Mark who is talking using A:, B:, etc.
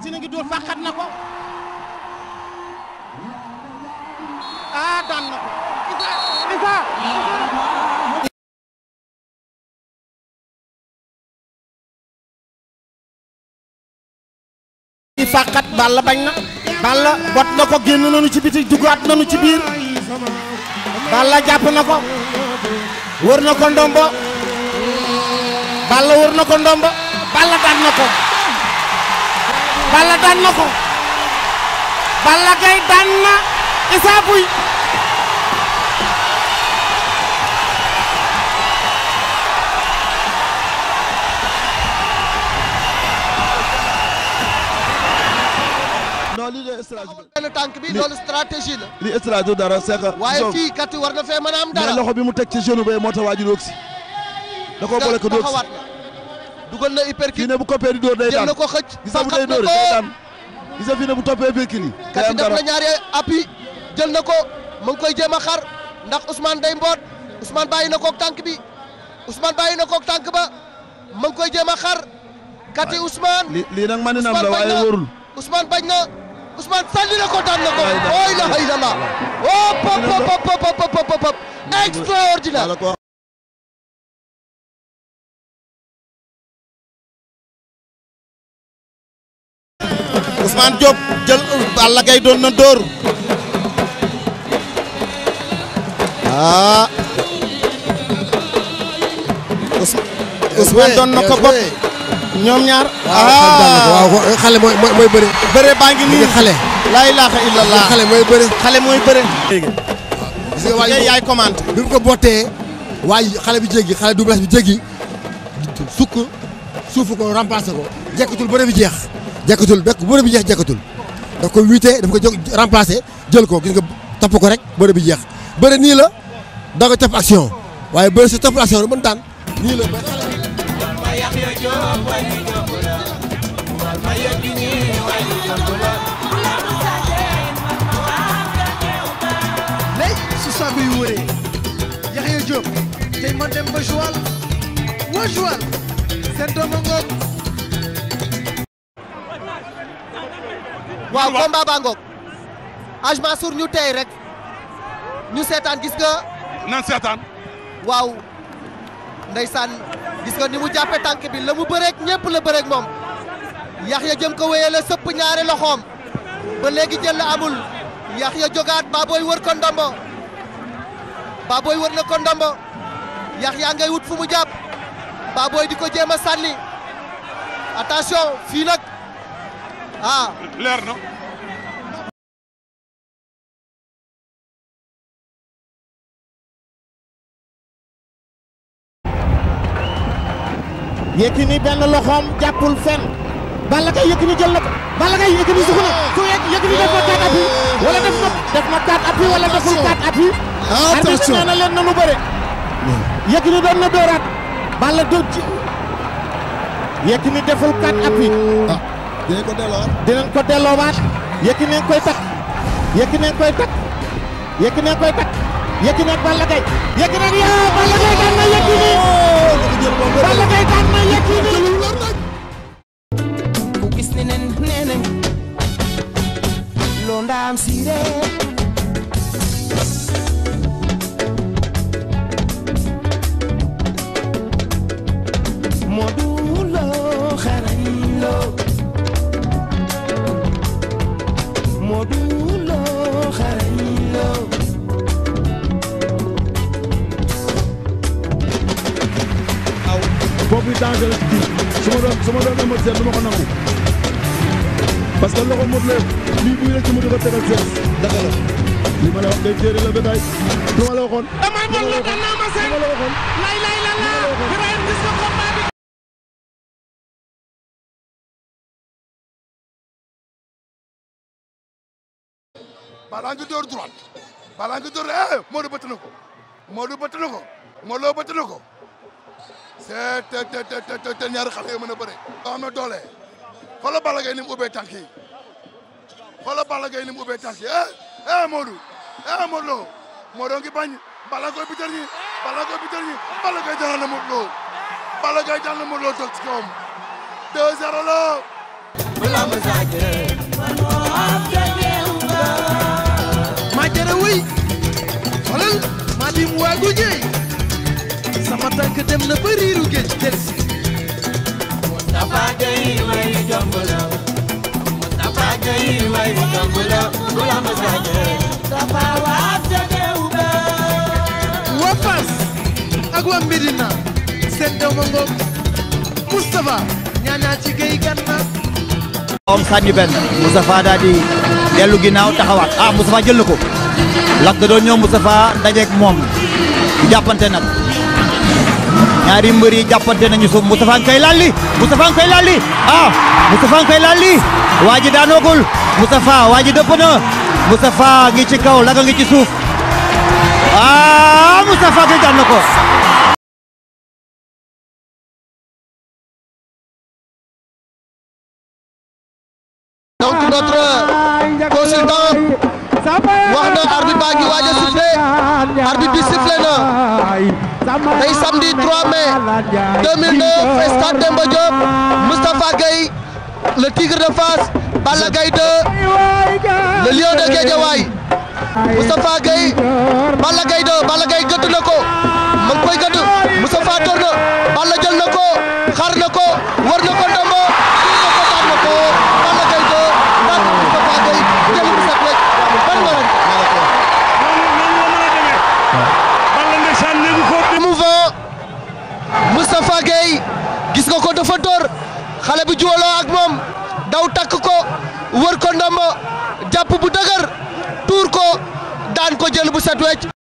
A: Tine ngi dóor fàqat na ko ah daan na ko Isa Isa i fàqat Balla bañ na Balla bot na ko génn nañu ci biti duggaat nañu ci biir Balla jàpp na ko wër na ko ndombo Balla wër na ko ndombo Balla daan na ko Balla daan na ko Balla Gaye daan na Issa Pouye
B: non lii de stratégie
C: benn tànk bi loolu stratégie la.
B: lii stratégie du dara c'est que.
C: waaye
B: gisoo-
C: fii kat war na fee mën a am
B: mais
C: dara.
B: loxo bi mu teg ci genou ba moo tax waa ji doog si. da koo boole ko doog si
C: taxawaat na. dugal na
B: fii
C: hypercute.
B: ne bu coppee di dóor day
C: jël
B: daan
C: na ko xëcc.
B: gis nga bu
C: fàqat
B: day
C: na
B: dóor
C: ko.
B: day daan gis nga fii ne bu toppee Birkini day
C: kat
B: am
C: def
B: dara
C: na ñaari appui jël na ko mu ngi koy jéem a xar ndax Ousmane day mboot Ousmane bàyyi na koog tànk bi Ousmane bàyyi na koog tànk ba mu ngi koy jéem a xar kati Ousmane.
B: li lii nag maninam la
C: Ousmane bañ
B: waaye
C: na
B: wóorul
C: Ousmane bañ na Ousmane sànni na ko daan na ko.
B: Waay daan.
C: oh ilaha illallah. oh pop pop pop pop pop pop pop extraordinaire.
B: wala ko
A: Ousmane Diop jël Balla Gaye doon na dóor ah Ous- Ousmane doon na ko bopp ñoom ñaar
D: waaw waaw xale mooy mooy mooy bëre.
A: bëre baa ngi nii
D: xale.
A: laa ilaaha illallah
D: xale mooy bëre.
A: xale mooy bëre
D: gis nga waa
A: ngay
D: ji
A: yaay commenté
D: bi mu ko bottee waa ji xale bi jéggi xale double bi jéggi sukk suufu ko remplacé ko jekkatul bëre bi jeex. jekkatul bekk bëre bi jeex jekkatul daf ko wiite daf ko jóg remplacé jël ko gis nga topp ko rek bëre bi jeex bëre nii la da nga topp action waaye bëre si topp action la mën daan nii la.
E: lay su saabu yu wëree Yaxya Diop tey ma dem ba Joal wa Joal seen doomu ngoog
C: waaw combat baa ngoog Aj Mansour ñu tey rek ñu seetaan gis nga
F: nan seetaan
C: waaw ndeysaan gis nga ni mu jàppe tànk bi la mu bëreeg ñëpp la bëreeg moom Yaxya jëm ko wéyee la sëpp ñaari loxoom ba léegi jël la amul Yaxya jógaat Baboy wër ko ndombo Baboy wër na ko ndombo Yaxya ngay wut fu mu jàpp Baboy di ko jéem a sànni attention fii nag ah
F: leer na
A: Yékini benn loxoom jàppul fenn Balla Gaye Yékini jël na ko Balla Gaye Yékini suxu na su Yé- Yékini def na quatre appuis wala def na def na quatre appuis wala deful quatre appuis arbitre nee na leen nanu bëre Yékini doon na dóoraat Balla dóor ci Yékini deful quatre appuis
B: ah dinañ ko delloo
A: dinañ ko delloowaat Yékini koy takk Yékini koy takk Yékini koy takk Yékini ak Balla Gaye Yékini ak yaa Balla Gaye daan na Yékini Balla Gaye daan na Yékini
G: ku gis ne nen nenen lo ndam sire Modou Lo xarañ lo Modou Lo xarañ lo
B: boobu danger la ci kii su ma doon su ma doon Eumeu Sène du ma ko nangu parce que loxo Modou Lo lii buy rek ci mu di ko tegal seen dëgg la li ma la wax day téere la bétail lu ma la waxoon
A: damay bon la daan naa ma seen
B: lu ma la waxoon
A: lay lay la la Ibrahima gis nga combat bi
F: balaa nga door droite balaa nga door eh Modou bëtt na ko Modou bëtt na ko Modou Lo bëtt na ko c'est te te te te te ñaari xale yoo mën a bëre. boo xam ne doole xoolal Balla Gaye ni mu ubbee tànk yi xoolal Balla Gaye ni mu ubbee tànk yi eh eh Modou eh Modou Lo Modou ngi bañ Balla koy bitar ñi Balla koy bitar ñi Balla Gaye daan na Modou Lo Balla Gaye daan na Modou Lo toog ci kawam 2-0 la
E: maa jara wëy xoolal maa dim waagu ñëy sama tànk dem na ba riiru géej del si waa Fass ak waa Médina seen doom a ngoog Moustapha ñaañaa ci géej gànna
H: om sànni benn Moustapha daal di dellu ginnaaw taxawaat ah Moustapha jël na ko Lac da doon ñëw Moustapha dajeeg moom jàppante nag ñaari mbër yi jàppante nañu suuf Moustapha nga koy lalli Moustapha nga koy lalli ah Moustapha nga koy lalli waa ji daanoogul Moustapha waa ji dëpp na Moustapha ngi ci kaw Lac ngi ci suuf ah Moustapha Gueye daan na ko
C: donc notre consultant wax na arbitre baa ngi waaj a sifflé arbitre bi sifflé na tey samedi 3 mai 2009 stade Demba Diop Moustapha Gueye le tigre de Fass Balla Gaye 2 le lion de Guédiawaye Moustapha Gueye Balla Gaye 2 Balla Gaye gëdd na ko ma ngi koy gëdd Moustapha door na Balla jël na ko xar na ko war na ko ndombo na ko daan na ko Balla Gaye 2 daan na Moustapha Gueye jël bu set wecc ban nga ren émouvant Moustapha Gueye gis nga ko dafa door xale bu juwaloo ak moom daw takk ko wër ko ndombo jàpp bu dëgër tuur ko daan ko jël bu set wecc